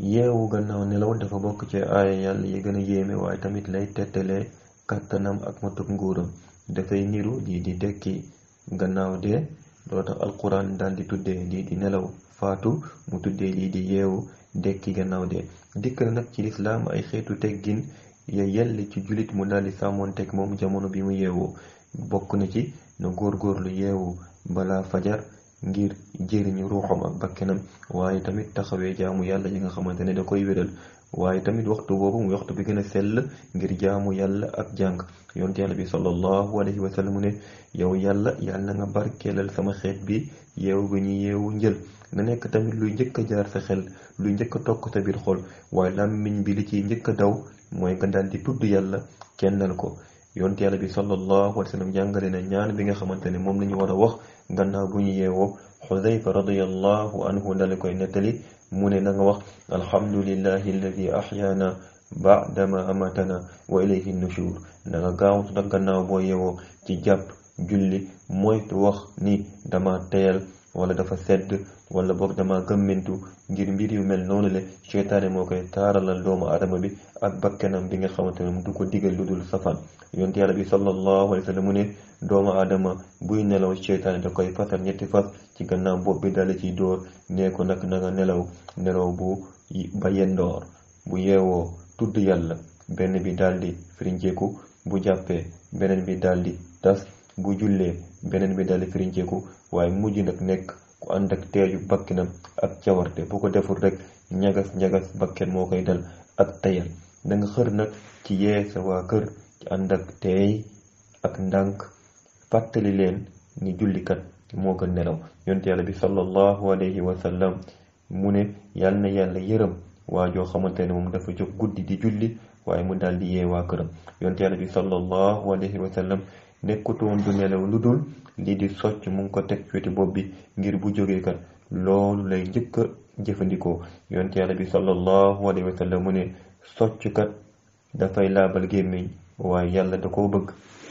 yeewu gannaaw nelaw dafa bokk ci aaya yàlla yi gën a yéeme waaye tamit lay tettalee kàttanam ak matuk nguuram dafay niru lii di dekki gannaaw dee loo tax alquran daal di tuddee lii di nelaw faatu mu tuddee lii di yeewu dekki gannaaw dee dikk na nag ci lislaam ay xeetu teggin ya yell ci jullit mu daal di sàmmoonteeg moom jamono bi mu yeewoo bokk na ci na góorgóorlu yeewu balaa fajar ngir jëriñu ruuxam ak bakkenam waaye tamit taxawee jaamu yàlla yi nga xamante ne da koy wéral waaye tamit waxtu boobu muy waxtu bi gën a sell ngir jaamu yàlla ak jàng yonte yàlla bi sallallahu alayhi wa sallam mu ne yow yàlla yàlla nga barkeelal sama xeet bi yeewu bi ñu yeewu njël na nekk tamit luy njëkk a jaar sa xel luy njëkk a tokk sa biir xol waaye làmmiñ bi li ciy njëkk a daw mooy nga daal di tudd yàlla kennal ko yonte yàlla bi sallallahu alayhi wa sallam jàngale na ñaan bi nga xamante ne moom la ñu war a wax gannaaw bu ñu yeewoo xudayfa radiyallahu anhu dale koy nettali mu ne na nga wax alhamdulillahi alladi ahyaana baadama amatana wa ilayhi nushur na nga gaawtu nag gannaaw boo yeewoo ci jàpp julli moytu wax ni dama teyal wala dafa sedd wala boog dama gëmmintu ngir mbir yu mel noonu le seytaane moo koy taaralal doomu aadama bi ak bakkenam bi nga xamante ne du ko digal lu dul safaan yonte yàlla bi sallallahu alayhi wa sallam mu ne doomu aadama buy nelaw seytaane da koy fasal ñetti fas ci gannaaw bopp bi dale ciy dóor nee ko nag na nga nelaw nelaw bu ba yendoor bu yeewoo tudd yàlla benn bi daldi firinceeku bu jàppee beneen bi daldi tas bu jullee beneen bi daldi firinceeku waaye mujj nag nekk ku ànd ak teeju bakkenam ak cawarte bu ko deful rek ñagas ñagas bakken moo koy dal ak tayal da nga xër nag ci yee sa waa kër ci ànd ak teey ak ndànk fàttali leen ni jullikat moo gën nelaw yonte yàlla bi sallallahu alayhi wa sallam mu ne yàlla na yàlla yërëm waa joo xamante ne moom dafa jóg guddi di julli waaye mu daal di yee waa këram yonte yàlla bi sallallahu alayhi wa sallam nekkutoon du nelaw lu dul lii di socc mu ngi ko teg ci wetu bopp bi ngir bu jógee kat loolu lay njëkk a jëfandikoo yonte yàlla bi sallallahu alayhi wa sallam mu ne socc kat dafay laabal gémmiñ waaye yàlla da koo bëgg